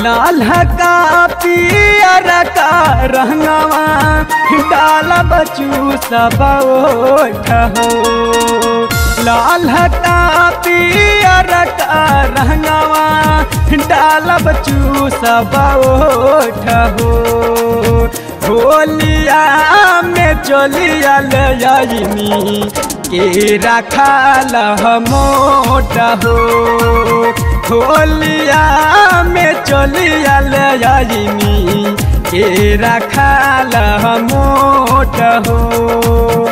लाल का पियर का रंगवा डाल बचू सब ओठ हो लाल का पियर का रंगवा डाल बचू सब ओठ हो होलिया में चलिया लयनी के रखाल मोट हो होलिया में चलिया लयनी के रखाल मोट हो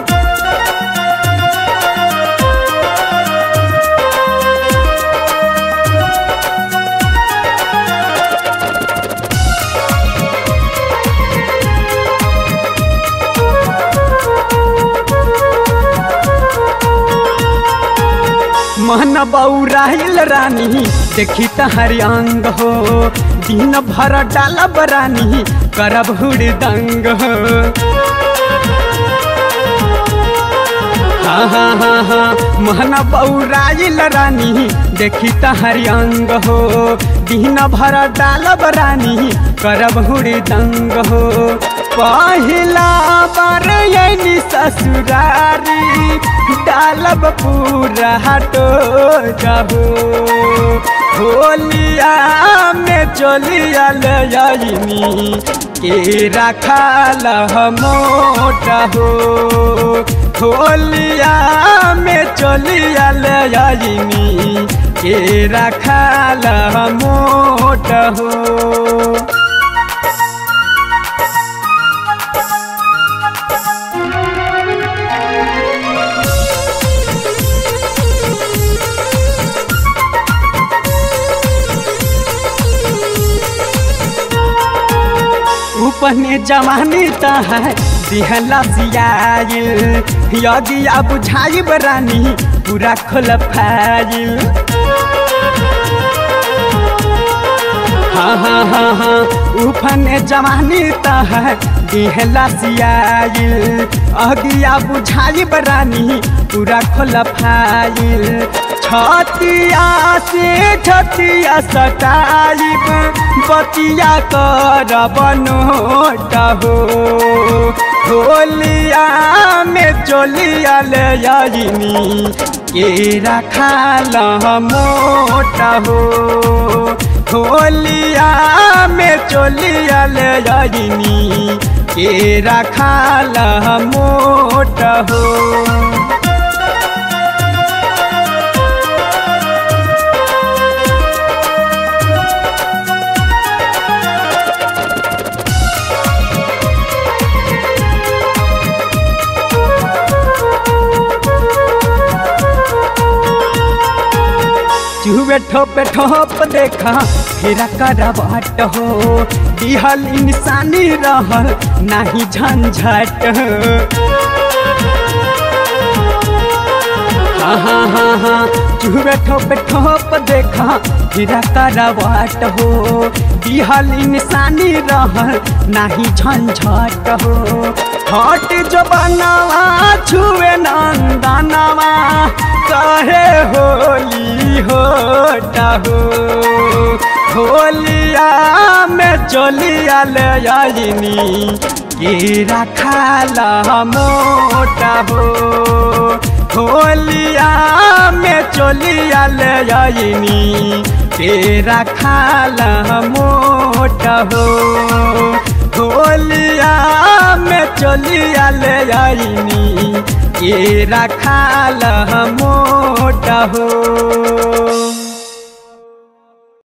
मन बौराइल रानी देखी तहरी अंग हो दिन भर डालब रानी करब हुड़दंग हो हाँ हाँ हाँ हाँ मन बौराइल रानी देखी तहरी अंग हो दिन भर डालब रानी करब हुड़दंग हो पहिला बार यनी ससुरारी डालब पूरा हटो जाहो होलिया में चलिया लयनी के रखाल मोट हो होलिया में चलिया लयनी के रखाल मोट हो उपने जवानी त है दिहला सियाइल यदि अब बुझाई बरानी पूरा खोल फाइल हाँ हाँ हाँ हाँ उफने जवानी त है दिहला सियाइल अगिया बुझाई बरानी पूरा खोल फाइल छतिया से छतिया सटाइब बतिया कर बनोट हो होलिया में चोलिया लयनी के रखाल मोट हो होलिया में चोलिया लयनी के रखाल मोट हो चूहे ठोपे ठोप देखा फेरा करवाट हो दिहल इंसानी रहल नाही झंझट हाँ हाँ हाँ हाँ चूहे ठोपे ठोप देखा फेरा करवाट हो दिहल इंसानी रहल नाही झंझट हो हट जो बनावा छुए नंदनवा कहे होली होटा हो होलिया में चलिया लयनी के रखाल मोटा हो होलिया में चलिया लयनी के रखाल मोटा हो होलिया में चलिया लयनी के रखाल मोट हो